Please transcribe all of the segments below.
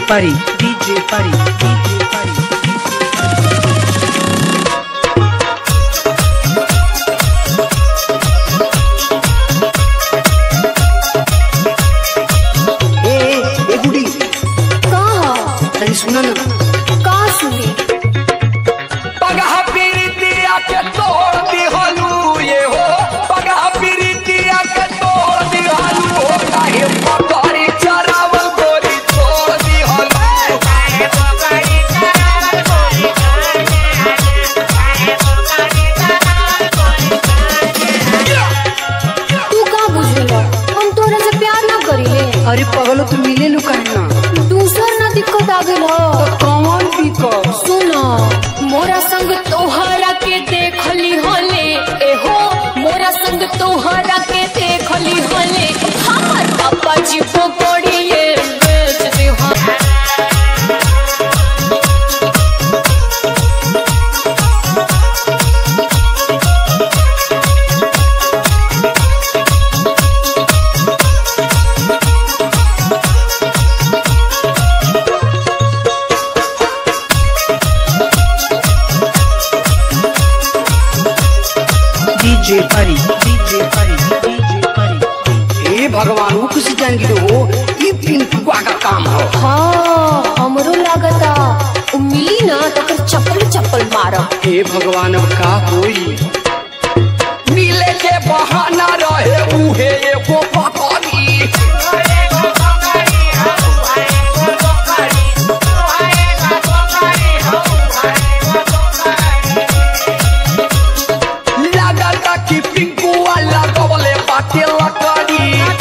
Pari, DJ Pari, DJ Pari. ए ए ए गुडी का तनी सुन न का सुनी पगहा पीरितिया के तोड़ दिहलू ये हो पगहा पीरितिया के तोड़ दिहलू हो काहे पकड़ी चरावल गोरी छोड़ दिहलू तू का बुझेला हम तोरा से प्यार ना करिले अरे पगलो तू मिले लू काहे ना दूसर ना दिक्कत आ गेल हो तो कौन भी को सुनो मोरा संग तोहरा के देखली होले एहो मोरा संग तोहरा के देखली होले हमर पापा जी को पड़िए बेच दे हम DJ Pari, DJ Pari, DJ Pari. ए भगवान वो किसी जान गिरो हो ये पिंटुआ का काम हो हाँ हमरो लागता उ मिली ना तो कर चप्पल चप्पल मारब हे भगवान अब का होई मिले के बहाना रहे उहे एगो पकड़ी लागता कि पिंकुआ लगवले बाटे लकड़ी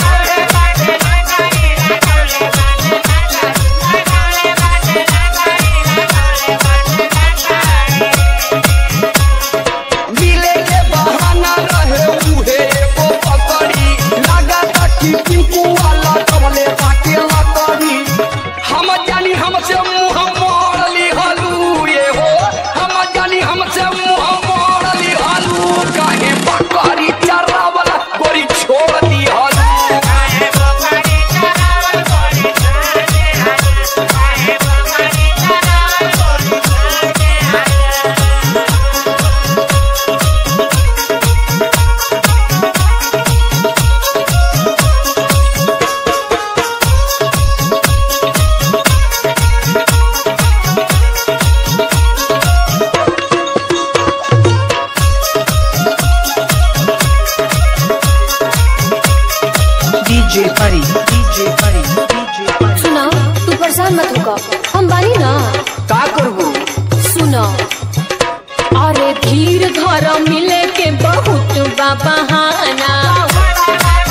मिले के बहाना रहे उहे एगो पकड़ी लागता कि पिंकुआ लगवले बाटे लकड़ी हम जानी हमसे मुंह मोड़ ली हलू ये हो हम जानी हमसे मुंह मोड़ ली हलू काहे बकरी चरावल गोरी छोड़ दी हलू DJ Pari, DJ Pari, DJ Pari. सुना तू परेशान मत होगा हम बानी ना का करबो सुनो अरे धीर धर मिले के बहुत बा बहाना